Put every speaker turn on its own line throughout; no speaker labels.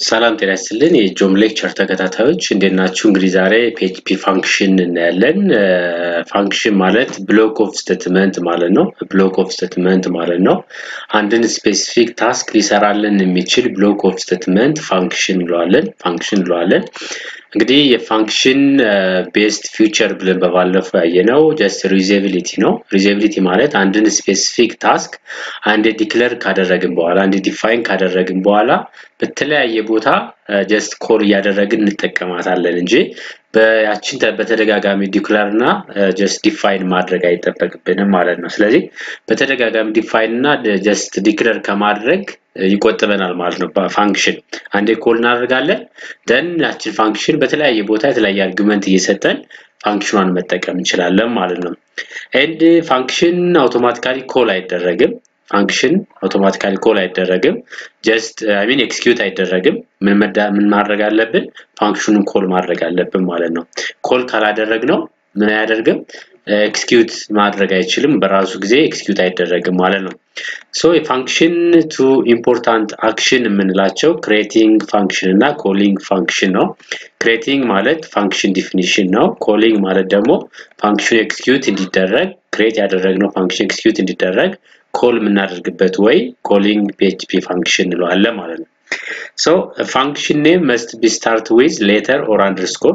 ሰላም ጤና ይስጥልን የጆም ሌክቸር ተከታታዮች እንዴት ናችሁ? እንግዲህ ዛሬ ፒኤችፒ ፋንክሽን እናያለን። ፋንክሽን ማለት ብሎክ ኦፍ ስቴትመንት ማለት ነው። ብሎክ ኦፍ ስቴትመንት ማለት ነው። አንድን ስፔሲፊክ ታስክ ሊሰራልን የሚችል ብሎክ ኦፍ ስቴትመንት ፋንክሽን እንለዋለን። ፋንክሽን እንለዋለን። እንግዲህ የፋንክሽን ቤስት ፊውቸር ብለን በባለፈው ያየነው ጀስት ሪዩዛቢሊቲ ነው። ሪዩዛቢሊቲ ማለት አንድን ስፔሲፊክ ታስክ አንድ ዲክለር ካደረግን በኋላ አንድ ዲፋይን ካደረግን በኋላ በተለያየ ቦታ ጀስት ኮል እያደረግን እንጠቀማታለን እንጂ በያችን በተደጋጋሚ ዲክለር እና ጀስት ዲፋይን ማድረግ አይጠበቅብንም ማለት ነው። ስለዚህ በተደጋጋሚ ዲፋይን እና ጀስት ዲክለር ከማድረግ ይቆጥበናል ማለት ነው። ፋንክሽን አንዴ ኮል እናደርጋለን ደን ያችን ፋንክሽን በተለያየ ቦታ የተለያየ አርጊመንት እየሰጠን ፋንክሽኗን መጠቀም እንችላለን ማለት ነው። ኤንድ ፋንክሽን አውቶማቲካሊ ኮል አይደረግም። ፋንክሽን አውቶማቲካሊ ኮል አይደረግም። ጀስት አይ ሚን ኤክስኪዩት አይደረግም። ምን ምን ማድረግ አለብን? ፋንክሽኑን ኮል ማድረግ አለብን ማለት ነው። ኮል ካላደረግነው ምን አያደርግም? ኤክስኪዩት ማድረግ አይችልም። በራሱ ጊዜ ኤክስኪዩት አይደረግም ማለት ነው። ሶ የፋንክሽን ቱ ኢምፖርታንት አክሽን የምንላቸው ክሬቲንግ ፋንክሽን እና ኮሊንግ ፋንክሽን ነው። ክሬቲንግ ማለት ፋንክሽን ዲፊኒሽን ነው። ኮሊንግ ማለት ደግሞ ፋንክሽን ኤክስኪዩት እንዲደረግ ክሬት ያደረግነው ፋንክሽን ኤክስኪዩት እንዲደረግ ኮል የምናደርግበት ወይ ኮሊንግ ፒኤችፒ ፋንክሽን እንለዋለን ማለት ነው። ሶ ፋንክሽን ኔም መስት ቢ ስታርት ዊዝ ሌተር ኦር አንደርስኮር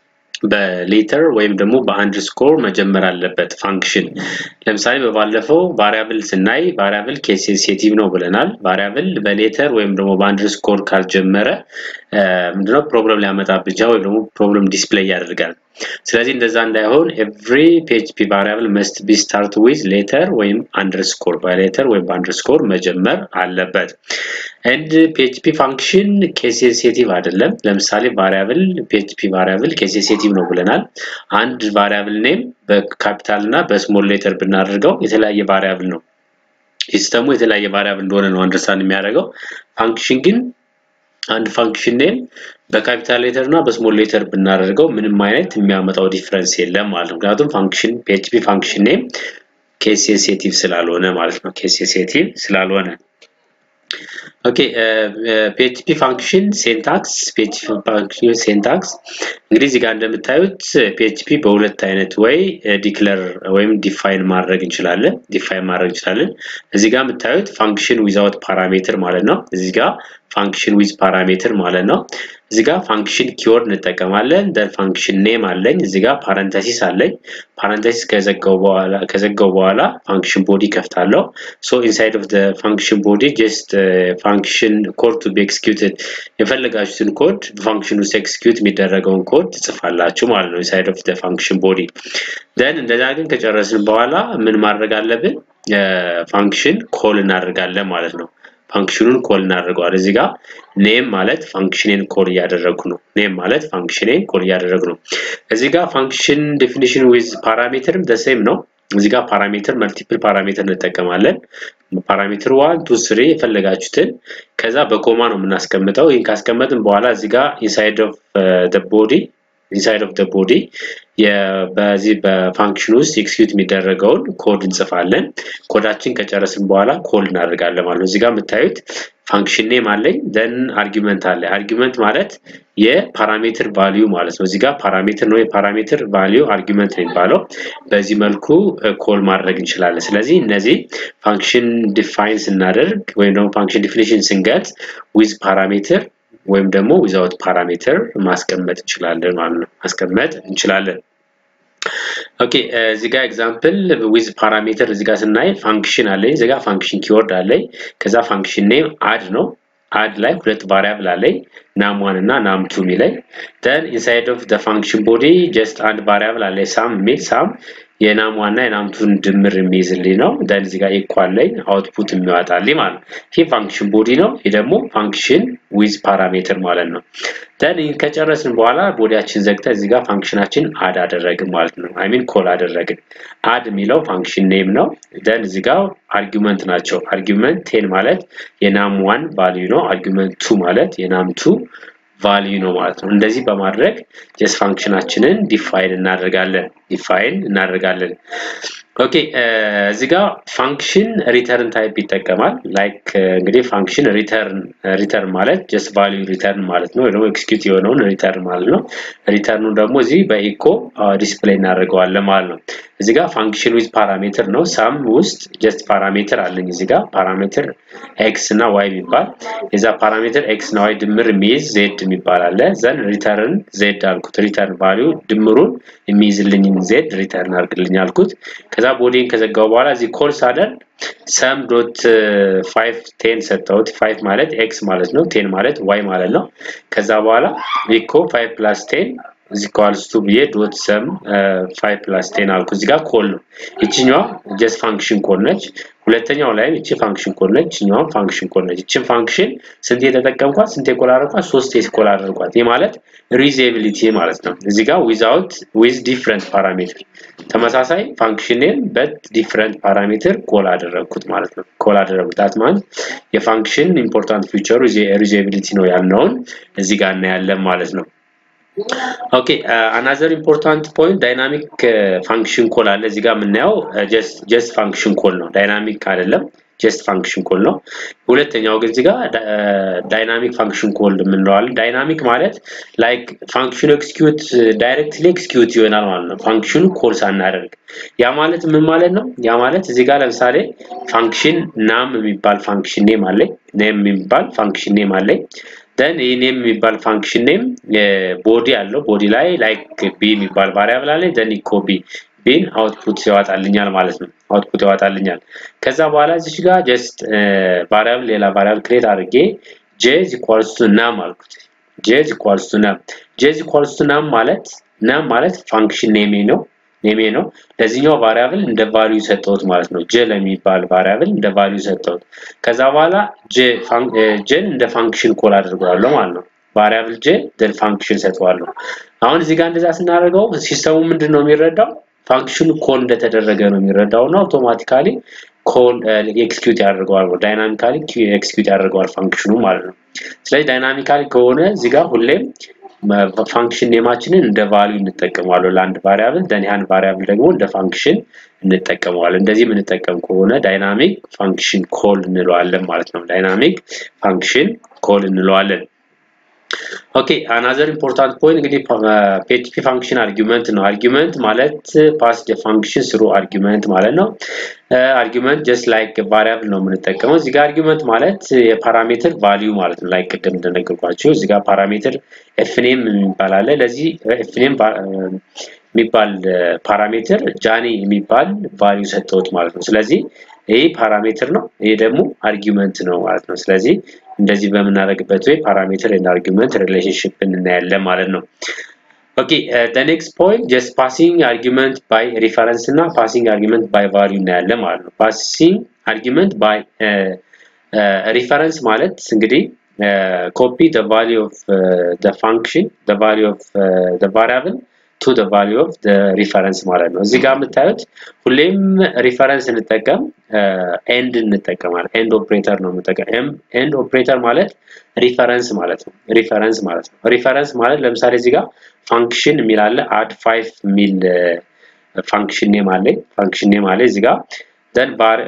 በሌተር ወይም ደግሞ በአንደርስኮር መጀመር አለበት ፋንክሽን። ለምሳሌ በባለፈው ቫሪያብል ስናይ ቫሪያብል ኬስ ሴንሲቲቭ ነው ብለናል። ቫሪያብል በሌተር ወይም ደግሞ በአንደርስኮር ካልጀመረ ምንድነው ፕሮብለም ሊያመጣብን ይችላል ወይም ደግሞ ፕሮብለም ዲስፕሌይ ያደርጋል። ስለዚህ እንደዛ እንዳይሆን ኤቭሪ ፒኤችፒ ቫሪያብል መስት ቢ ስታርት ዊዝ ሌተር ወይም አንደርስኮር በሌተር ወይም በአንደርስኮር መጀመር አለበት። ኤንድ ፒኤችፒ ፋንክሽን ኬስ ሴንሲቲቭ አይደለም። ለምሳሌ ቫሪያብል ፒኤችፒ ቫሪያብል ኬስ ሴንሲቲቭ ነው ብለናል። አንድ ቫሪያብል ኔም በካፒታል እና በስሞል ሌተር ብናደርገው የተለያየ ቫሪያብል ነው። ሲስተሙ የተለያየ ቫሪያብል እንደሆነ ነው አንደርስታንድ የሚያደርገው። ፋንክሽን ግን አንድ ፋንክሽን ኔም በካፒታል ሌተር እና በስሞል ሌተር ብናደርገው ምንም አይነት የሚያመጣው ዲፍረንስ የለም ማለት ነው። ምክንያቱም ፋንክሽን ፒኤችፒ ፋንክሽን ኔም ኬስ ሴንሲቲቭ ስላልሆነ ማለት ነው። ኬስ ሴንሲቲቭ ስላልሆነ ኦኬ ፒኤችፒ ፋንክሽን ሴንታክስ ፒኤችፒ ፋንክሽን ሴንታክስ እንግዲህ እዚህ ጋር እንደምታዩት ፒኤችፒ በሁለት አይነት ወይ ዲክለር ወይም ዲፋይን ማድረግ እንችላለን ዲፋይን ማድረግ እንችላለን። እዚህ ጋር የምታዩት ፋንክሽን ዊዛውት ፓራሜትር ማለት ነው። እዚህ ጋር ፋንክሽን ዊዝ ፓራሜትር ማለት ነው። እዚህ ጋር ፋንክሽን ኪወርድ እንጠቀማለን። ደን ፋንክሽን ኔም አለኝ። እዚህ ጋር ፓረንተሲስ አለኝ። ፓረንተሲስ ከዘጋው በኋላ ከዘጋው በኋላ ፋንክሽን ቦዲ ከፍታለሁ። ሶ ኢንሳይድ ኦፍ ዘ ፋንክሽን ቦዲ ጀስት ፋንክሽን ኮድ ቱ ቢ ኤክስኪዩትድ የፈለጋችሁትን ኮድ በፋንክሽን ውስጥ ኤክስኪዩት የሚደረገውን ኮድ ትጽፋላችሁ ማለት ነው ኢንሳይድ ኦፍ ዘ ፋንክሽን ቦዲ። ደን እንደዛ ግን ከጨረስን በኋላ ምን ማድረግ አለብን? ፋንክሽን ኮል እናደርጋለን ማለት ነው። ፋንክሽኑን ኮል እናደርገዋል። እዚህ ጋር ኔም ማለት ፋንክሽኔን ኮል እያደረጉ ነው። ኔም ማለት ፋንክሽኔን ኮል እያደረጉ ነው። እዚህ ጋር ፋንክሽን ዴፊኒሽን ዊዝ ፓራሜትርም ደሴም ነው። እዚህ ጋር ፓራሜትር መልቲፕል ፓራሜትር እንጠቀማለን። ፓራሜትር ዋን ቱ ስሪ የፈለጋችሁትን ከዛ በኮማ ነው የምናስቀምጠው። ይህን ካስቀመጥን በኋላ እዚህ ጋር ኢንሳይድ ኦፍ ቦዲ ኢንሳይድ ኦፍ ቦዲ በዚህ በፋንክሽን ውስጥ ኤክስኪዩት የሚደረገውን ኮድ እንጽፋለን። ኮዳችን ከጨረስን በኋላ ኮል እናደርጋለን ማለት ነው። እዚህ ጋር የምታዩት ፋንክሽን ኔም አለኝ ደን አርጊመንት አለ። አርጊመንት ማለት የፓራሜትር ቫሊዩ ማለት ነው። እዚህ ጋር ፓራሜትር ነው። የፓራሜትር ቫሊዩ አርጊመንት ነው የሚባለው። በዚህ መልኩ ኮል ማድረግ እንችላለን። ስለዚህ እነዚህ ፋንክሽን ዲፋይን ስናደርግ ወይም ደግሞ ፋንክሽን ዲፊኒሽን ስንገልጽ ዊዝ ፓራሜትር ወይም ደግሞ ዊዛውት ፓራሜትር ማስቀመጥ እንችላለን ማለት ነው። ማስቀመጥ እንችላለን። ኦኬ እዚህ ጋር ኤግዛምፕል ዊዝ ፓራሜትር እዚህ ጋር ስናይ ፋንክሽን አለኝ። እዚህ ጋር ፋንክሽን ኪወርድ አለኝ። ከዛ ፋንክሽን ኔም አድ ነው። አድ ላይ ሁለት ቫሪያብል አለኝ ናም ዋን እና ናም ቱ የሚለኝ ደን ኢንሳይድ ኦፍ ዘ ፋንክሽን ቦዲ ጀስት አንድ ቫሪያብል አለኝ ሳም የሚል ሳም የናም ዋና የናምቱን ድምር የሚይዝልኝ ነው። ደን እዚህ ጋር ኢኳል ላይ አውትፑት የሚያወጣልኝ ማለት ነው። ይህ ፋንክሽን ቦዲ ነው። ይህ ደግሞ ፋንክሽን ዊዝ ፓራሜትር ማለት ነው። ደን ይህን ከጨረስን በኋላ ቦዲያችን ዘግተን እዚህ ጋር ፋንክሽናችን አድ አደረግን ማለት ነው። አይ ሚን ኮል አደረግን። አድ የሚለው ፋንክሽን ኔም ነው። ደን እዚህ ጋር አርጊመንት ናቸው። አርጊመንት ቴን ማለት የናም ዋን ቫልዩ ነው። አርጊመንት ቱ ማለት የናም ቱ ቫልዩ ነው ማለት ነው። እንደዚህ በማድረግ ጀስት ፋንክሽናችንን ዲፋይን እናደርጋለን ዲፋይን እናደርጋለን። ኦኬ እዚህ ጋር ፋንክሽን ሪተርን ታይፕ ይጠቀማል። ላይክ እንግዲህ ፋንክሽን ሪተርን ሪተርን ማለት ጀስት ቫልዩ ሪተርን ማለት ነው፣ ወይ ደግሞ ኤክስኪዩት የሆነውን ሪተርን ማለት ነው። ሪተርኑ ደግሞ እዚህ በኢኮ ዲስፕሌይ እናደርገዋለን ማለት ነው። እዚህ ጋር ፋንክሽን ዊዝ ፓራሜትር ነው። ሳም ውስጥ ጀስት ፓራሜትር አለኝ እዚህ ጋር ፓራሜትር ኤክስ እና ዋይ የሚባል የዛ ፓራሜትር ኤክስ እና ዋይ ድምር የሚይዝ ዜድ የሚባል አለ። ዘን ሪተርን ዜድ አልኩት። ሪተርን ቫልዩ ድምሩን የሚይዝልኝ ዜድ ሪተርን አድርግልኝ አልኩት። ከዛ ቦዲን ከዘጋው በኋላ እዚህ ኮል ሳደርግ ሰም ዶት ፋይቭ ቴን ሰጠሁት። ፋይቭ ማለት ኤክስ ማለት ነው። ቴን ማለት ዋይ ማለት ነው። ከዛ በኋላ ኢኮ ፋይቭ ፕላስ ቴን እዚህ ኳልስ ቱ ብዬ ዶት ሰም ፋይቭ ፕላስ ቴን አልኩ። እዚህ ጋር ኮል ነው። ይችኛዋ ጀስት ፋንክሽን ኮል ነች። ሁለተኛው ላይም እቺ ፋንክሽን ኮል ነች። ይችኛዋም ፋንክሽን ኮል ነች። እቺን ፋንክሽን ስንት የተጠቀምኳት? ስንት የኮል አደረኳት? ሶስት የኮል አደረኳት። ይህ ማለት ሪዩዜቢሊቲ ማለት ነው። እዚህ ጋር ዊዛውት ዊዝ ዲፍረንት ፓራሜትር ተመሳሳይ ፋንክሽንን በት ዲፍረንት ፓራሜትር ኮል አደረግኩት ማለት ነው። ኮል አደረግኩት ዳት ማለት የፋንክሽን ኢምፖርታንት ፊቸሩ ሪዩዜቢሊቲ ነው ያልነውን እዚህ ጋር እናያለን ማለት ነው። ኦኬ አናዘር ኢምፖርታንት ፖይንት ዳይናሚክ ፋንክሽን ኮል አለ እዚህ ጋር የምናየው ጀስት ፋንክሽን ኮል ነው ዳይናሚክ አይደለም ጀስት ፋንክሽን ኮል ነው ሁለተኛው ግን እዚህ ጋር ዳይናሚክ ፋንክሽን ኮል የምንለዋለን ዳይናሚክ ማለት ላይክ ፋንክሽኑ ኤክስኪዩት ዳይሬክትሊ ኤክስኪዩት ይሆናል ማለት ነው ፋንክሽኑ ኮል ሳናደርግ ያ ማለት ምን ማለት ነው ያ ማለት እዚህ ጋር ለምሳሌ ፋንክሽን ናም የሚባል ፋንክሽን ኔም አለኝ ኔም የሚባል ፋንክሽን ኔም አለኝ ደን ይህ ኔም የሚባል ፋንክሽን ኔም ቦዲ አለው ቦዲ ላይ ላይክ ቢ የሚባል ቫሪያብል አለ ደን ኢኮ ቢ ቢን አውትፑት ያወጣልኛል ማለት ነው አውትፑት ያወጣልኛል ከዛ በኋላ እዚች ጋር ጀስት ቫሪያብል ሌላ ቫሪያብል ክሬት አድርጌ ጄ ኢኳልስ ቱ ናም አልኩት ጄ ኢኳልስ ቱ ናም ጄ ኢኳልስ ቱ ናም ማለት ናም ማለት ፋንክሽን ኔሜ ነው ኔሜ ነው ለዚህኛው ቫሪያብል እንደ ቫልዩ ሰጠሁት ማለት ነው ጄ ለሚባል ቫሪያብል እንደ ቫልዩ ሰጠሁት ከዛ በኋላ ጄን እንደ ፋንክሽን ኮል አድርገዋለሁ ማለት ነው ቫሪያብል ጄ ደን ፋንክሽን ሰጠዋለሁ አሁን እዚህ ጋር እንደዛ ስናደርገው ሲስተሙ ምንድን ነው የሚረዳው ፋንክሽኑ ኮል እንደተደረገ ነው የሚረዳው እና አውቶማቲካሊ ኮል ኤክስኪዩት ያደርገዋል ዳይናሚካሊ ኤክስኪዩት ያደርገዋል ፋንክሽኑ ማለት ነው ስለዚህ ዳይናሚካሊ ከሆነ እዚህ ጋር ሁሌም ፋንክሽን ኔማችንን እንደ ቫልዩ እንጠቀመዋለን ለአንድ ቫሪያብል ደን ያን ቫሪያብል ደግሞ እንደ ፋንክሽን እንጠቀመዋለን እንደዚህ የምንጠቀም ከሆነ ዳይናሚክ ፋንክሽን ኮል እንለዋለን ማለት ነው ዳይናሚክ ፋንክሽን ኮል እንለዋለን ኦኬ አናዘር ኢምፖርታንት ፖይንት እንግዲህ ፒኤችፒ ፋንክሽን አርጊመንት ነው አርጊመንት ማለት ፓስ ፋንክሽን ስሩ አርጊመንት ማለት ነው አርጊመንት ጀስት ላይክ ቫሪያብል ነው የምንጠቀመው እዚህ ጋር አርጊመንት ማለት የፓራሜትር ቫልዩ ማለት ነው ላይክ ቅድም እንደነገርኳችሁ እዚህ ጋር ፓራሜትር ኤፍኔም የሚባል አለ ለዚህ ኤፍኔም የሚባል ፓራሜትር ጃኒ የሚባል ቫልዩ ሰጠውት ማለት ነው ስለዚህ ይህ ፓራሜትር ነው ይሄ ደግሞ አርጊመንት ነው ማለት ነው ስለዚህ እንደዚህ በምናደርግበት ወይ ፓራሜትር እና አርጊመንት ሪሌሽንሽፕ እናያለን ማለት ነው ኦኬ the next point just passing argument by reference እና passing argument by value እናያለን ማለት ነው passing argument by reference ማለት እንግዲህ copy the value of uh, the function the value of uh, the variable to the value of the reference ማለት ነው እዚህ ጋር የምታዩት ሁሌም ሪፈረንስ እንጠቀም ኤንድ እንጠቀማለን ኤንድ ኦፕሬተር ነው የምንጠቀም ኤንድ ኦፕሬተር ማለት ሪፈረንስ ማለት ነው ሪፈረንስ ማለት ነው ሪፈረንስ ማለት ለምሳሌ እዚህ ጋር ፋንክሽን የሚል አለ አድ ፋይቭ የሚል ፋንክሽን ኔም አለ ፋንክሽን ኔም አለ እዚህ ጋር ደን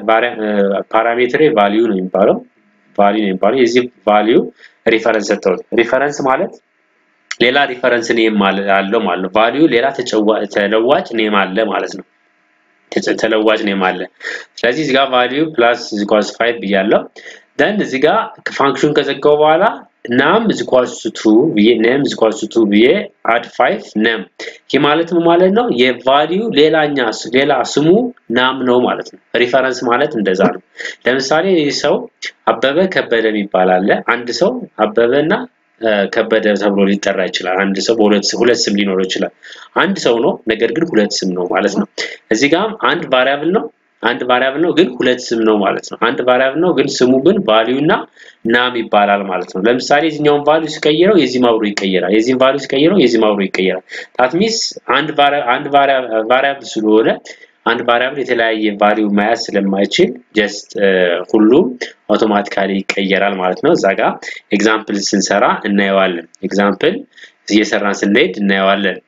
ፓራሜትሬ ቫልዩ ነው የሚባለው ቫልዩ ነው የሚባለው የዚህ ቫልዩ ሪፈረንስ ሰጠሁት ሪፈረንስ ማለት ሌላ ሪፈረንስ ኔም አለው ማለት ነው ቫልዩ ሌላ ተለዋጭ ኔም አለ ማለት ነው ተለዋጭ ኔም አለ ስለዚህ እዚህ ጋር ቫልዩ ፕላስ ኢኳልስ 5 ብያለሁ ደን እዚህ ጋር ፋንክሽን ከዘጋው በኋላ ናም ኢኳልስ ቱ ብዬ ነም ኢኳልስ ቱ ብዬ አድ 5 ነም ይህ ማለት ምን ማለት ነው የቫልዩ ሌላኛ ሌላ ስሙ ናም ነው ማለት ነው ሪፈረንስ ማለት እንደዛ ነው ለምሳሌ ይህ ሰው አበበ ከበደ የሚባል አለ አንድ ሰው አበበና ከበደ ተብሎ ሊጠራ ይችላል አንድ ሰው በሁለት ሁለት ስም ሊኖረው ይችላል አንድ ሰው ነው ነገር ግን ሁለት ስም ነው ማለት ነው እዚህ ጋር አንድ ቫሪያብል ነው አንድ ቫሪያብል ነው ግን ሁለት ስም ነው ማለት ነው አንድ ቫሪያብል ነው ግን ስሙ ግን ቫልዩ እና ናም ይባላል ማለት ነው ለምሳሌ የዚህኛውን ቫልዩ ሲቀይረው የዚህ ማብሮ ይቀየራል የዚህን ቫልዩ ሲቀይረው የዚህ ማብሮ ይቀየራል ታት ሚንስ አንድ አንድ ቫሪያብል ስለሆነ አንድ ቫሪያብል የተለያየ ቫልዩ መያዝ ስለማይችል ጀስት ሁሉም አውቶማቲካሊ ይቀየራል ማለት ነው እዛ ጋር ኤግዛምፕል ስንሰራ እናየዋለን ኤግዛምፕል እየሰራን ስንሄድ እናየዋለን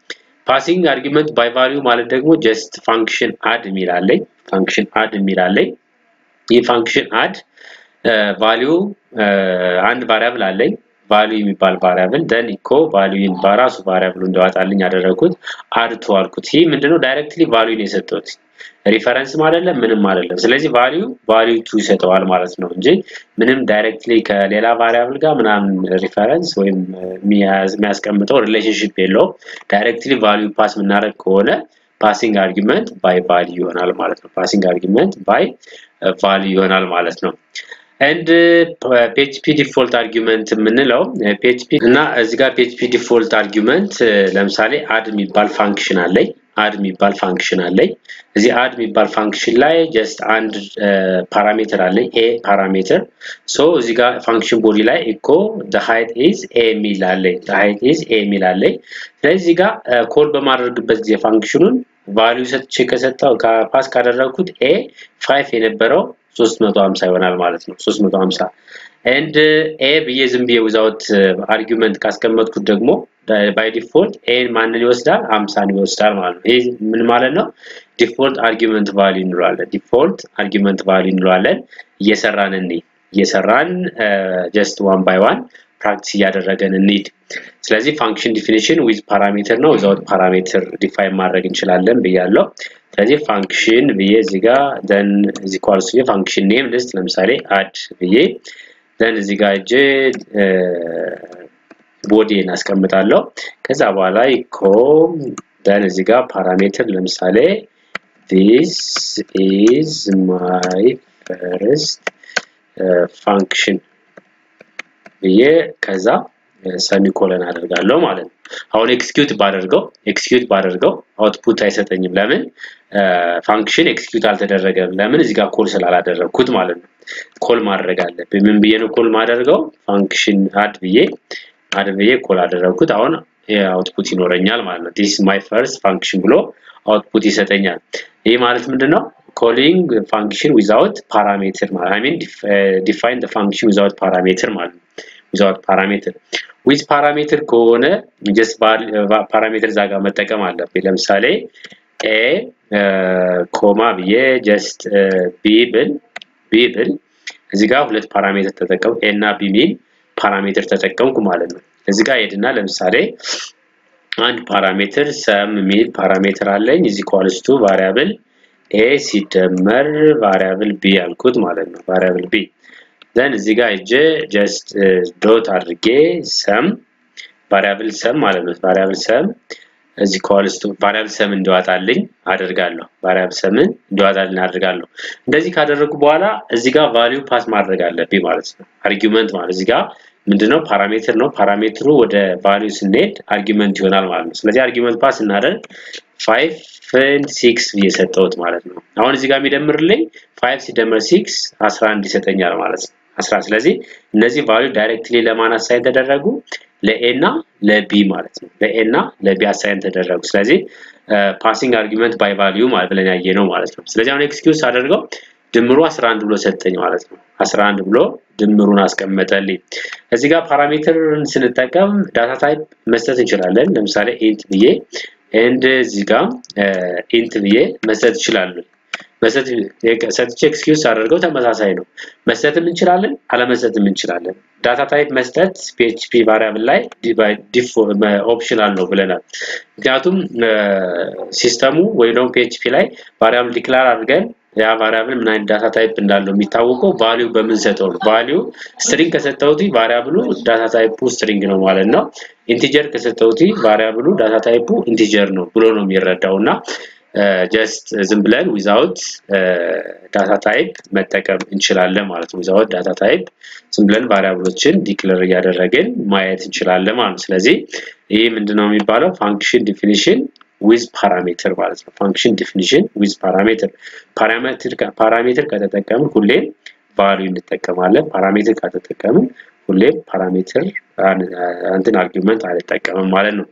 ፓሲንግ አርጊመንት ባይ ቫሊዩ ማለት ደግሞ ጀስት ፋንክሽን አድ የሚላለኝ ፋንክሽን አድ የሚላለኝ ይህ ፋንክሽን አድ ቫሊዩ አንድ ቫሪያብል አለኝ ቫሊዩ የሚባል ቫሪያብል ደን ኢኮ ቫሊዩን በራሱ ቫሪያብሉ እንዲዋጣልኝ ያደረኩት አድ ቱ አልኩት። ይህ ምንድነው ዳይሬክትሊ ቫሊዩን የሰጠሁት ሪፈረንስም አይደለም ምንም አይደለም። ስለዚህ ቫሊዩ ቫሊዩ ቱ ይሰጠዋል ማለት ነው እንጂ ምንም ዳይሬክትሊ ከሌላ ቫሪያብል ጋር ምናምን ሪፈረንስ ወይም የሚያስቀምጠው ሪሌሽንሽፕ የለውም። ዳይሬክትሊ ቫሊዩ ፓስ የምናደርግ ከሆነ ፓሲንግ አርጊመንት ባይ ቫሊዩ ይሆናል ማለት ነው። ፓሲንግ አርጊመንት ባይ ቫሊዩ ይሆናል ማለት ነው። ኤንድ ፒኤችፒ ዲፎልት አርጊመንት የምንለው ፒኤችፒ እና እዚህ ጋር ፒኤችፒ ዲፎልት አርጊመንት ለምሳሌ አድ የሚባል ፋንክሽን አለኝ አድ የሚባል ፋንክሽን አለኝ እዚህ አድ የሚባል ፋንክሽን ላይ ጀስት አንድ ፓራሜትር አለኝ ኤ ፓራሜትር ሶ እዚህ ጋር ፋንክሽን ቦዲ ላይ ኢኮ the height is ኤ የሚል አለኝ the height is ኤ የሚል አለኝ ስለዚህ እዚህ ጋር ኮል በማድረግበት ጊዜ ፋንክሽኑን ቫልዩ ሰጥቼ ከሰጠው ፓስ ካደረግኩት ኤ ፋይቭ የነበረው 350 ይሆናል ማለት ነው 350 ኤንድ ኤ ብዬ ዝም ብዬ ዊዛውት አርጊመንት ካስቀመጥኩት ደግሞ ባይ ዲፎልት ኤ ማንን ይወስዳል 50 ይወስዳል ማለት ነው ይህ ምን ማለት ነው ዲፎልት አርጊመንት ቫልዩ እንለዋለን ዲፎልት አርጊመንት ቫልዩ እንለዋለን እየሰራን እንይ እየሰራን ጀስት ዋን ባይ ዋን ፕራክቲስ እያደረገን እንሂድ ስለዚህ ፋንክሽን ዲፊኒሽን ዊዝ ፓራሜትር ነው ዊዛውት ፓራሜትር ዲፋይን ማድረግ እንችላለን ብያለው ስለዚህ ፋንክሽን ብዬ እዚህ ጋር ደን እዚህ ኳልስ ፋንክሽን ኔም ልስት ለምሳሌ አድ ብዬ ደን እዚህ ጋር እጄ ቦዲ እናስቀምጣለሁ ከዛ በኋላ ኢኮ ደን እዚህ ጋር ፓራሜትር ለምሳሌ this is my first function ብዬ ከዛ ሰሚኮለን አደርጋለሁ ማለት ነው አሁን ኤክስኪዩት ባደርገው ኤክስኪዩት ባደርገው አውትፑት አይሰጠኝም ለምን ፋንክሽን ኤክስኪዩት አልተደረገም ለምን እዚህ ጋር ኮል ስላላደረግኩት ማለት ነው ኮል ማድረግ አለብኝ ምን ብዬ ነው ኮል ማደርገው ፋንክሽን አድ ብዬ አድ ብዬ ኮል አደረግኩት አሁን አውትፑት ይኖረኛል ማለት ነው ዲስ ማይ ፈርስት ፋንክሽን ብሎ አውትፑት ይሰጠኛል ይህ ማለት ምንድነው ኮሊንግ ፋንክሽን ዊዛውት ፓራሜትር ማለት አይ ሚን ዲፋይን ፋንክሽን ዊዛውት ፓራሜትር ማለት ነው ዊዛውት ፓራሜትር ዊዝ ፓራሜትር ከሆነ ጀስት ፓራሜትር እዛ ጋር መጠቀም አለብኝ ለምሳሌ ኤ ኮማ ብዬ ጀስት ቢ ብል ቢ ብል እዚህ ጋር ሁለት ፓራሜትር ተጠቀሙ ኤ እና ቢ ሚል ፓራሜትር ተጠቀምኩ ማለት ነው እዚህ ጋር ሄድና ለምሳሌ አንድ ፓራሜትር ሰም የሚል ፓራሜትር አለኝ እዚህ ኳልስቱ ቫሪያብል ኤ ሲደመር ቫሪያብል ቢ ያልኩት ማለት ነው ቫሪያብል ቢ ዘን እዚህ ጋር እጄ ጀስት ዶት አድርጌ ሰም ቫሪያብል ሰም ማለት ነው ቫሪያብል ሰም እዚህ ኮልስቱ ቫሪያብል ሰም እንዲዋጣልኝ አደርጋለሁ ቫሪያብል ሰምን እንዲዋጣልኝ አደርጋለሁ እንደዚህ ካደረጉ በኋላ እዚህ ጋር ቫልዩ ፓስ ማድረግ አለብኝ ማለት ነው አርጊመንት ማለት እዚህ ጋር ምንድነው ፓራሜትር ነው ፓራሜትሩ ወደ ቫልዩ ስንሄድ አርጊመንት ይሆናል ማለት ነው ስለዚህ አርጊመንት ፓስ እናደርግ 5 6 ብዬ ሰጠሁት ማለት ነው አሁን እዚህ ጋር የሚደምርልኝ 5 ሲደምር 6 11 ይሰጠኛል ማለት ነው 10 ስለዚህ እነዚህ ቫልዩ ዳይሬክትሊ ለማን አሳይን ተደረጉ ለኤ እና ለቢ ማለት ነው ለኤ እና ለቢ አሳይን ተደረጉ ስለዚህ ፓሲንግ አርጊመንት ባይ ቫልዩ ማለት ብለን ያየ ነው ማለት ነው ስለዚህ አሁን ኤክስኪዩዝ አደርገው ድምሩ 11 ብሎ ሰጠኝ ማለት ነው 11 ብሎ ድምሩን አስቀመጠልኝ እዚህ ጋር ፓራሜትርን ስንጠቀም ዳታ ታይፕ መስጠት እንችላለን ለምሳሌ ኢንት ብዬ ኤንድ እዚህ ጋር ኢንት ብዬ መስጠት ይችላሉ መስጠት ሰጥቼ ኤክስኪዩዝ አደርገው ተመሳሳይ ነው መስጠትም እንችላለን አለመስጠትም እንችላለን ዳታ ታይፕ መስጠት ፒኤችፒ ቫሪያብል ላይ ኦፕሽናል ነው ብለናል ምክንያቱም ሲስተሙ ወይም ደግሞ ፒኤችፒ ላይ ቫሪያብል ዲክላር አድርገን ያ ቫሪያብል ምን አይነት ዳታ ታይፕ እንዳለው የሚታወቀው ቫሊዩ በምንሰጠው ነው ቫሊዩ ስትሪንግ ከሰጠውት ቫሪያብሉ ዳታ ታይፑ ስትሪንግ ነው ማለት ነው ኢንቲጀር ከሰጠውት ቫሪያብሉ ዳታ ታይፑ ኢንቲጀር ነው ብሎ ነው የሚረዳው እና ጀስት ዝም ብለን ዊዛውት ዳታ ታይፕ መጠቀም እንችላለን ማለት ነው ዊዛውት ዳታ ታይፕ ዝም ብለን ቫሪያብሎችን ዲክለር እያደረግን ማየት እንችላለን ማለት ነው ስለዚህ ይህ ምንድነው የሚባለው ፋንክሽን ዲፊኒሽን ዊዝ ፓራሜትር ማለት ነው ፋንክሽን ዲፊኒሽን ዊዝ ፓራሜትር ፓራሜትር ፓራሜትር ከተጠቀምን ሁሌም ቫልዩ እንጠቀማለን ፓራሜትር ከተጠቀምን ሁሌም ፓራሜትር እንትን አርጊመንት አልጠቀምም ማለት ነው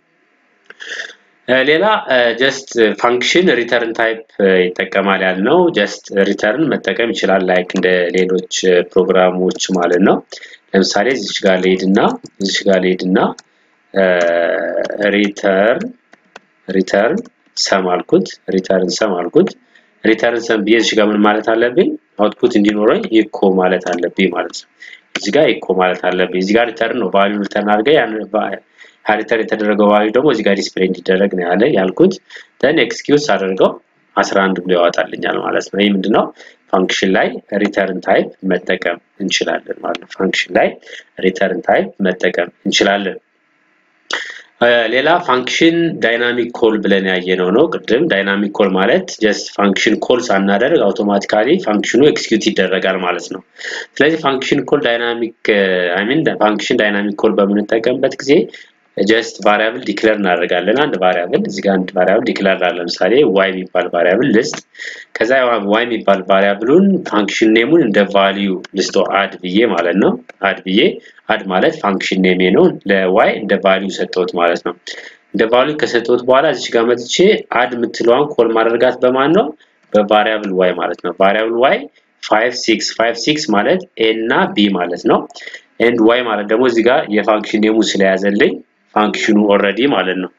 ሌላ ጀስት ፋንክሽን ሪተርን ታይፕ ይጠቀማል ያልነው ጀስት ሪተርን መጠቀም ይችላል ላይክ እንደ ሌሎች ፕሮግራሞች ማለት ነው ለምሳሌ እዚች ጋር ልሄድና እዚች ጋር ልሄድና ሪተርን ሪተርን ሰም አልኩት ሪተርን ሰም አልኩት ሪተርን ሰም ብዬ እዚህ ጋር ምን ማለት አለብኝ አውትፑት እንዲኖረኝ ኢኮ ማለት አለብኝ ማለት ነው እዚህ ጋር ኢኮ ማለት አለብኝ እዚህ ጋር ሪተርን ነው ቫልዩ ሪተርን አድርገ ያን ሪተርን የተደረገው ቫልዩ ደግሞ እዚህ ጋር ዲስፕሌይ እንዲደረግ ነው ያለ ያልኩት ደን ኤክስኪዩዝ አድርገው 11 ብሎ ያወጣልኛል ማለት ነው ይህ ምንድነው ፋንክሽን ላይ ሪተርን ታይፕ መጠቀም እንችላለን ማለት ነው ፋንክሽን ላይ ሪተርን ታይፕ መጠቀም እንችላለን ሌላ ፋንክሽን ዳይናሚክ ኮል ብለን ያየነው ነው ቅድም ዳይናሚክ ኮል ማለት ጀስት ፋንክሽን ኮል ሳናደርግ አውቶማቲካሊ ፋንክሽኑ ኤክስኪዩት ይደረጋል ማለት ነው ስለዚህ ፋንክሽን ኮል ዳይናሚክ አይ ሚን ፋንክሽን ዳይናሚክ ኮል በምንጠቀምበት ጊዜ ጀስት ቫሪያብል ዲክለር እናደርጋለን አንድ ቫሪያብል እዚህ ጋር አንድ ቫሪያብል ዲክለር አለ ለምሳሌ ዋይ የሚባል ቫሪያብል ልስጥ ከዛ ዋይ የሚባል ቫሪያብሉን ፋንክሽን ኔሙን እንደ ቫልዩ ልስጦ አድ ብዬ ማለት ነው አድ ብዬ አድ ማለት ፋንክሽን ኔሜ ነው ለዋይ እንደ ቫልዩ ሰጠሁት ማለት ነው እንደ ቫልዩ ከሰጠሁት በኋላ እዚህ ጋር መጥቼ አድ የምትለዋን ኮል ማድረጋት በማን ነው በቫሪያብል ዋይ ማለት ነው ቫሪያብል ዋይ 5 6 5 6 ማለት ኤ እና ቢ ማለት ነው ኤንድ ዋይ ማለት ደግሞ እዚህ ጋር የፋንክሽን ኔሙ ስለያዘልኝ ፋንክሽኑ ኦልሬዲ ማለት ነው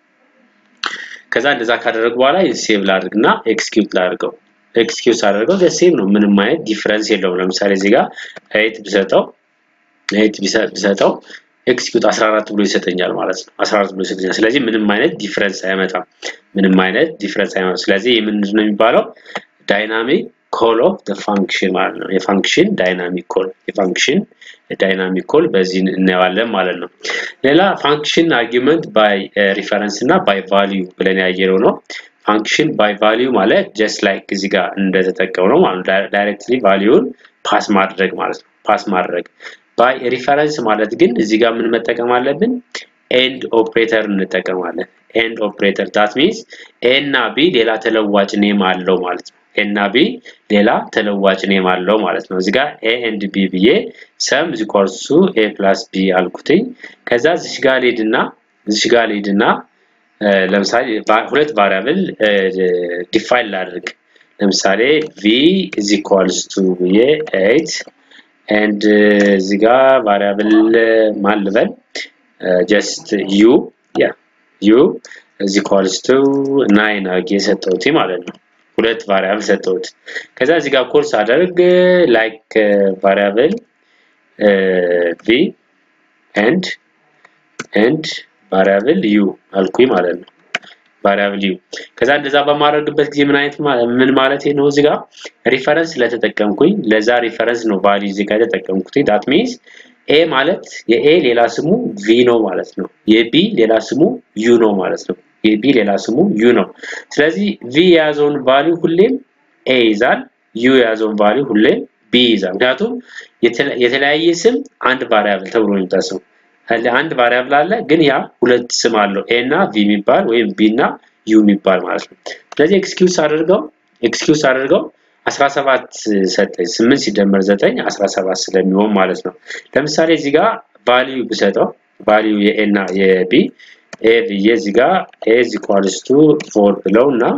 ከዛ እንደዛ ካደረግ በኋላ ሴቭ ላድርግና ኤክስኪዩት ላድርገው ኤክስኪዩት አድርገው ሴም ነው ምንም አይነት ዲፍረንስ የለውም ለምሳሌ እዚህ ጋር ኤይት ብሰጠው ኤይት ብሰጠው ኤክስኪዩት 14 ብሎ ይሰጠኛል ማለት ነው 14 ብሎ ይሰጠኛል ስለዚህ ምንም አይነት ዲፍረንስ አይመጣም ምንም አይነት ዲፍረንስ አይመጣም ስለዚህ ይህ ምንድን ነው የሚባለው ዳይናሚክ ኮል ኦፍ ፋንክሽን ማለት ነው የፋንክሽን ዳይናሚክ ኮል የፋንክሽን ዳይናሚክ ኮል በዚህ እናየዋለን ማለት ነው ሌላ ፋንክሽን አርጊመንት ባይ ሪፈረንስ እና ባይ ቫልዩ ብለን ያየነው ነው ፋንክሽን ባይ ቫልዩ ማለት ጀስት ላይክ እዚህ ጋር እንደተጠቀሙ ነው ማለት ዳይሬክትሊ ቫልዩን ፓስ ማድረግ ማለት ነው ፓስ ማድረግ ባይ ሪፈረንስ ማለት ግን እዚህ ጋር ምን መጠቀም አለብን ኤንድ ኦፕሬተር እንጠቀማለን ኤንድ ኦፕሬተር ዳት ሚንስ ኤ እና ቢ ሌላ ተለዋጭ ኔም አለው ማለት ነው ኤ እና ቢ ሌላ ተለዋጭ ኔም አለው ማለት ነው እዚህ ጋር ኤ ኤንድ ቢ ብዬ ሰም ዚኳልሱ ኤ ፕላስ ቢ አልኩትኝ ከዛ እዚህ ጋር ሊድና እዚህ ጋር ሊድና ለምሳሌ ሁለት ቫሪያብል ዲፋይን ላድርግ ለምሳሌ ቪ is equals to ብዬ 8 and እዚህ ጋር ቫሪያብል ማን ልበል ጀስት ዩ ያ ዩ is equals to 9 አድርጌ የሰጠሁት ማለት ነው ሁለት ቫሪያብል ሰጠሁት ከዛ እዚህ ጋር ኮርስ አደርግ ላይክ ቫሪያብል ቪ ኤንድ ኤንድ ቫሪያብል ዩ አልኩኝ ማለት ነው ቫሪያብል ዩ ከዛ እንደዛ በማድረግበት ጊዜ ምን አይነት ምን ማለት ነው እዚህ ጋር ሪፈረንስ ስለተጠቀምኩኝ ለዛ ሪፈረንስ ነው ቫልዩ እዚህ ጋር የተጠቀምኩት ዳት ሚንስ ኤ ማለት የኤ ሌላ ስሙ ቪ ነው ማለት ነው የቢ ሌላ ስሙ ዩ ነው ማለት ነው የቢ ሌላ ስሙ ዩ ነው ስለዚህ ቪ የያዘውን ቫልዩ ሁሌም ኤ ይዛል ዩ የያዘውን ቫልዩ ሁሌም ቢ ይዛል ምክንያቱም የተለያየ ስም አንድ ቫሪያብል ተብሎ ነው የሚታሰው አንድ ቫሪያብል አለ ግን ያ ሁለት ስም አለው ኤ እና ቪ የሚባል ወይም ቢ እና ዩ የሚባል ማለት ነው ስለዚህ ኤክስኪዩስ አድርገው ኤክስኪዩስ አድርገው 17 ሰጠኝ 8 ሲደመር 9 17 ስለሚሆን ማለት ነው ለምሳሌ እዚህ ጋር ቫልዩ ብሰጠው ቫልዩ የኤ እና የቢ ኤ ብዬ እዚህ ጋር ኤ is equals to 4 ብለው እና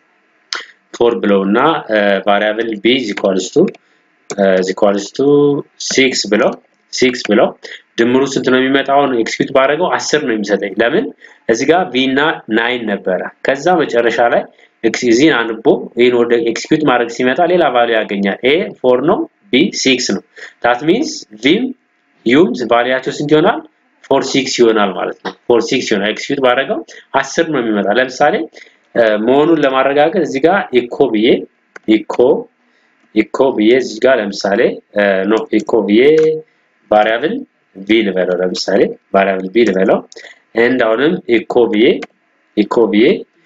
4 ብለው እና ቫሪያብል ቢ is equals to is equals to 6 ብለው 6 ብለው ድምሩ ስንት ነው የሚመጣው ነው ኤክስኪዩት ባደረገው 10 ነው የሚሰጠኝ ለምን እዚህ ጋር ቪ እና 9 ነበረ ከዛ መጨረሻ ላይ እዚህን አንቦ ይህን ወደ ኤክስኪዩት ማድረግ ሲመጣ ሌላ ቫልዩ ያገኛል ኤ 4 ነው ቢ 6 ነው ዳት ሚንስ ቪም ዩም ቫልያቸው ስንት ይሆናል 4 6 ይሆናል ማለት ነው 4 6 ይሆናል ኤክስኪዩት ባደረገው 10 ነው የሚመጣ ለምሳሌ መሆኑን ለማረጋገጥ እዚህ ጋር ኢኮ ብዬ ኢኮ ኢኮ ብዬ እዚህ ጋር ለምሳሌ ኖ ኢኮ ብዬ ቫሪያብል ቪ ልበለው ለምሳሌ ቫሪያብል ቪ ልበለው ኤንድ አሁንም ኢኮ ብዬ ኢኮ ብዬ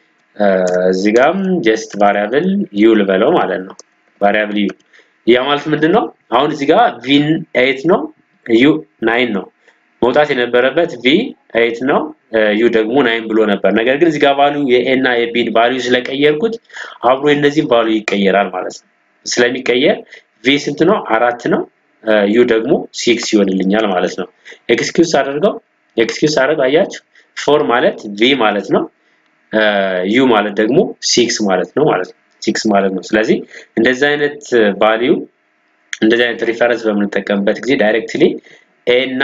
እዚህ ጋርም ጀስት ቫሪያብል ዩ ልበለው ማለት ነው ቫሪያብል ዩ ያ ማለት ምንድነው አሁን እዚህ ጋር ቪ 8 ነው ዩ 9 ነው መውጣት የነበረበት ቪ 8 ነው ዩ ደግሞ 9 ብሎ ነበር ነገር ግን እዚህ ጋር ቫልዩ የኤ እና የቢ ቫልዩ ስለቀየርኩት አብሮ የነዚህም ቫልዩ ይቀየራል ማለት ነው ስለሚቀየር ቪ ስንት ነው አራት ነው ዩ ደግሞ ሲክስ ይሆንልኛል ማለት ነው ኤክስኪዩስ አድርገው ኤክስኪዩስ አድርገው አያችሁ ፎር ማለት ቪ ማለት ነው ዩ ማለት ደግሞ ሲክስ ማለት ነው ማለት ነው ሲክስ ማለት ነው ስለዚህ እንደዚህ አይነት ቫልዩ እንደዚህ አይነት ሪፈረንስ በምንጠቀምበት ጊዜ ዳይሬክትሊ ኤ እና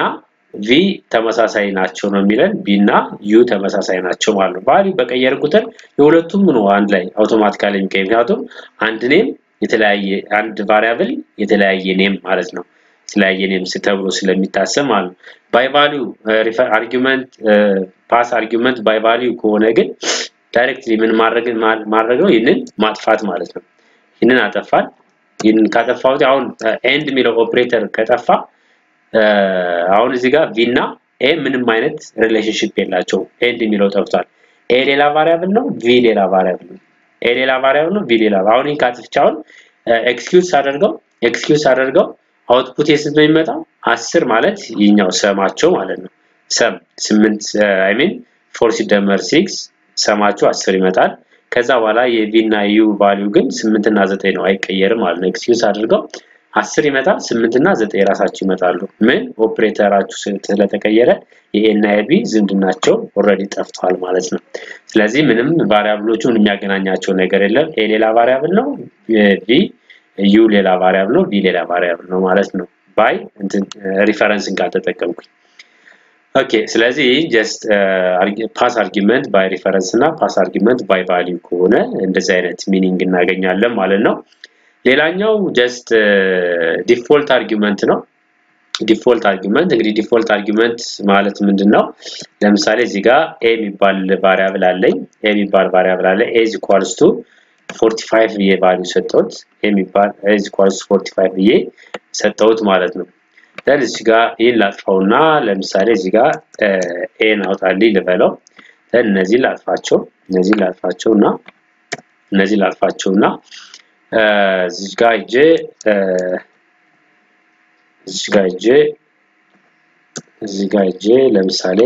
ቪ ተመሳሳይ ናቸው ነው የሚለን ቢ እና ዩ ተመሳሳይ ናቸው ማለት ነው። ቫልዩ በቀየር ቁጥር የሁለቱም ነው አንድ ላይ አውቶማቲካሊ የሚቀየር ምክንያቱም አንድ ኔም የተለያየ አንድ ቫሪያብል የተለያየ ኔም ማለት ነው። የተለያየ ኔም ተብሎ ስለሚታሰብ ማለት ነው። ባይ ቫልዩ አርጊመንት ፓስ አርጊመንት ባይ ቫልዩ ከሆነ ግን ዳይሬክትሊ ምን ማድረግ ማድረግ ነው ይህንን ማጥፋት ማለት ነው። ይህንን አጠፋል። ይህንን ካጠፋሁት አሁን ኤንድ የሚለው ኦፕሬተር ከጠፋ አሁን እዚህ ጋር ቪ እና ኤ ምንም አይነት ሪሌሽንሽፕ የላቸው። ኤንድ የሚለው ጠፍቷል። ኤ ሌላ ቫሪያብል ነው፣ ቪ ሌላ ቫሪያብል ነው። ኤ ሌላ ቫሪያብል ነው፣ ቪ ሌላ አሁን ይህን ካጥፍቼ አሁን ኤክስኪዩዝ አደርገው ኤክስኪዩዝ አደርገው አውትፑት የስንት ነው የሚመጣው? አስር ማለት ይህኛው ሰማቸው ማለት ነው። ሰም ስምንት አይ ሚን ፎር ሲደመር ሲክስ ሰማቸው አስር ይመጣል። ከዛ በኋላ የቪ እና ዩ ቫሊዩ ግን ስምንት እና ዘጠኝ ነው አይቀየርም ማለት ነው። ኤክስኪዩዝ አድርገው አስር ይመጣል፣ ስምንት እና ዘጠኝ ራሳቸው ይመጣሉ። ምን ኦፕሬተራችሁ ስለተቀየረ የኤ እና የቢ ዝምድናቸው ኦልሬዲ ጠፍቷል ማለት ነው። ስለዚህ ምንም ቫሪያብሎቹን የሚያገናኛቸው ነገር የለም። ኤ ሌላ ቫሪያብል ነው፣ ቪ ዩ ሌላ ቫሪያብል ነው፣ ቪ ሌላ ቫሪያብል ነው ማለት ነው። ባይ እንትን ሪፈረንስን ካልተጠቀምኩኝ ኦኬ ስለዚህ ጀስት ፓስ አርጊመንት ባይ ሪፈረንስ እና ፓስ አርጊመንት ባይ ቫሊዩ ከሆነ እንደዚህ አይነት ሚኒንግ እናገኛለን ማለት ነው። ሌላኛው ጀስት ዲፎልት አርጊመንት ነው። ዲፎልት አርጊመንት እንግዲህ ዲፎልት አርጊመንት ማለት ምንድን ነው? ለምሳሌ እዚህ ጋር ኤ የሚባል ቫሪያብል አለኝ። ኤ የሚባል ቫሪያብል አለ ኤ ኢዝ ኢኳልስ ቱ 45 ብዬ ቫሊዩ ሰጠሁት። ኤ የሚባል ኤ ኢዝ ኢኳልስ 45 ብዬ ሰጠሁት ማለት ነው። ደን እዚህ ጋር ይህን ላጥፋውና ለምሳሌ እዚህ ጋር ኤን አውጣልኝ ልበለው። ደን እነዚህን ላጥፋቸው እነዚህን ላጥፋቸው እና እነዚህን ላጥፋቸው እና እዚህ ጋር ሂጄ እዚህ ጋር ሂጄ እዚህ ጋር ሂጄ ለምሳሌ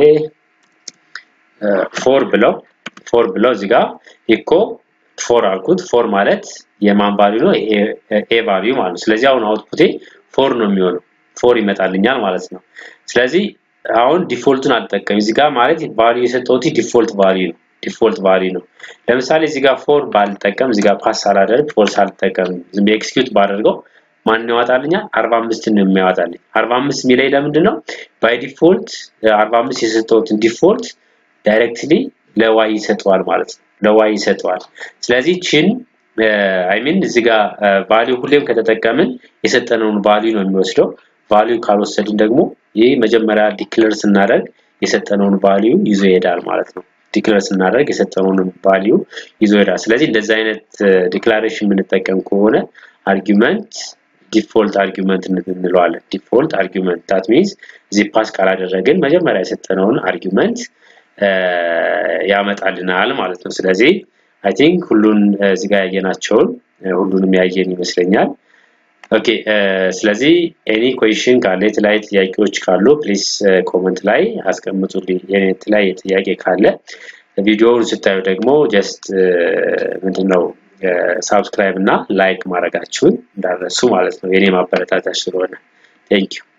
ፎር ብለው ፎር ብለው እዚህ ጋር ኢኮ ፎር አልኩት። ፎር ማለት የማን ቫልዩ ነው? ኤ ቫልዩ ማለት ነው። ስለዚህ አሁን አውትፑቴ ፎር ነው የሚሆነው ፎር ይመጣልኛል ማለት ነው። ስለዚህ አሁን ዲፎልቱን አልጠቀም እዚህ ጋር ማለት ቫልዩ የሰጠሁት ዲፎልት ቫልዩ ነው ዲፎልት ቫልዩ ነው። ለምሳሌ እዚህ ጋር ፎር ባልጠቀም እዚህ ጋር ፓስ ሳላደርግ ፎር ሳልጠቀም ዝም ብዬ ኤክስኪዩት ባደርገው ማን ያወጣልኛል? 45 ነው የሚያወጣልኝ። 45 የሚለኝ ለምንድን ነው? ባይ ዲፎልት 45 የሰጠሁትን ዲፎልት ዳይሬክትሊ ለዋይ ይሰጠዋል ማለት ነው። ለዋይ ይሰጠዋል። ስለዚህ ችን አይ ሚን እዚህ ጋር ቫልዩ ሁሌም ከተጠቀምን የሰጠነውን ቫልዩ ነው የሚወስደው። ቫልዩ ካልወሰድን ደግሞ ይህ መጀመሪያ ዲክለር ስናደርግ የሰጠነውን ቫልዩ ይዞ ይሄዳል ማለት ነው። ዲክለር ስናደርግ የሰጠነውን ቫልዩ ይዞ ይሄዳል። ስለዚህ እንደዚህ አይነት ዲክላሬሽን የምንጠቀም ከሆነ አርጊመንት ዲፎልት አርጊመንት እንለዋለን። ዲፎልት አርጊመንት ዳት ሚንስ እዚህ ፓስ ካላደረግን መጀመሪያ የሰጠነውን አርጊመንት ያመጣልናል ማለት ነው። ስለዚህ አይ ቲንክ ሁሉን እዚህ ጋር ያየናቸውን ሁሉንም ያየን ይመስለኛል። ኦኬ ስለዚህ ኤኒ ኩዌሽን ካለ የተለያዩ ጥያቄዎች ካሉ ፕሊስ ኮመንት ላይ አስቀምጡልኝ። የተለያየ ጥያቄ ካለ ቪዲዮውን ስታዩ ደግሞ ጀስት ምንድነው ሳብስክራይብ እና ላይክ ማድረጋችሁን እንዳረሱ ማለት ነው። የኔ ማበረታታች ስለሆነ ቴንኪዩ